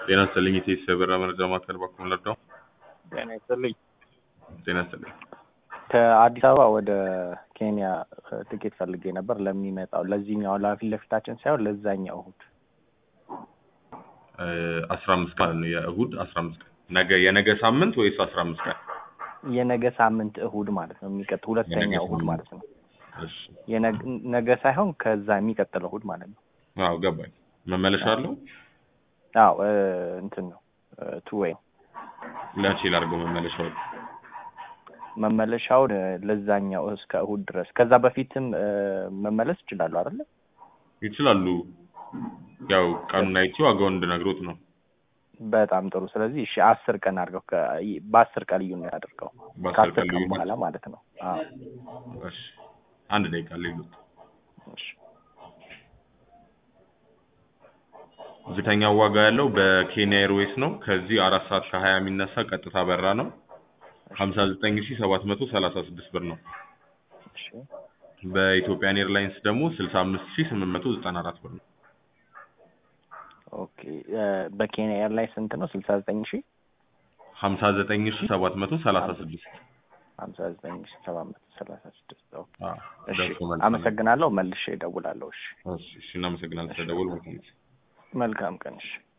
ጤና ይስጥልኝ የቴስ የበራ መረጃ ማዕከል በኩል ለርዳው ጤና ይስጥልኝ። ጤና ይስጥልኝ። ከአዲስ አበባ ወደ ኬንያ ትኬት ፈልጌ ነበር ለሚመጣው ለዚህኛው ለፊት ለፊታችን ሳይሆን ለዛኛው እሁድ አስራ አምስት ቀን ነው የእሁድ አስራ አምስት ቀን ነገ የነገ ሳምንት ወይስ አስራ አምስት ቀን የነገ ሳምንት እሁድ ማለት ነው። የሚቀጥል ሁለተኛው የነገ እሁድ ሳምንት። ማለት ነው። እሺ የነገ ነገ ሳይሆን ከዛ የሚቀጥለው እሁድ ማለት ነው። አዎ ገባኝ መመለሻ አለው አዎ እ፣ እንትን ነው ቱ ዌይ ለቼ ላድርገው መመለሻው መመለሻውን እ፣ ለዛኛው እስከ እሁድ ድረስ ከዛ በፊትም እ፣ መመለስ ይችላሉ አይደለ? ይችላሉ ያው ቀኑን አይቼ ዋጋውን እንድነግሮት ነው በጣም ጥሩ። ስለዚህ እሺ አስር ቀን አድርገው ከ- በአስር ቀን ልዩነት አድርገው በአስር ከአስር ቀን ቀን ልዩነት? በኋላ ማለት ነው። አዎ እሺ አንድ ደቂቃ ሌሉት እሺ ዝቅተኛው ዋጋ ያለው በኬንያ ኤርዌይስ ነው ከዚህ አራት ሰዓት ከሀያ የሚነሳ ቀጥታ በራ ነው ሀምሳ ዘጠኝ ሺ ሰባት መቶ ሰላሳ ስድስት ብር ነው እሺ በኢትዮጵያን ኤርላይንስ ደግሞ ስልሳ አምስት ሺ ስምንት መቶ ዘጠና አራት ብር ነው ኦኬ እ፣ በኬንያ ኤርላይንስ ስንት ነው? ስልሳ ዘጠኝ ሺህ ሀምሳ ዘጠኝ ሺ ሰባት መቶ ሰላሳ ስድስት ሀምሳ ዘጠኝ ሺህ ሰባት መቶ ሰላሳ ስድስት ኦኬ አዎ እሺ ደርሶ መልስ ነው። አመሰግናለሁ። መልሼ እደውላለሁ። እሺ እሺ እሺ እናመሰግናለን ስለደወሉ መልካም ጊዜ መልካም ቀን። እሺ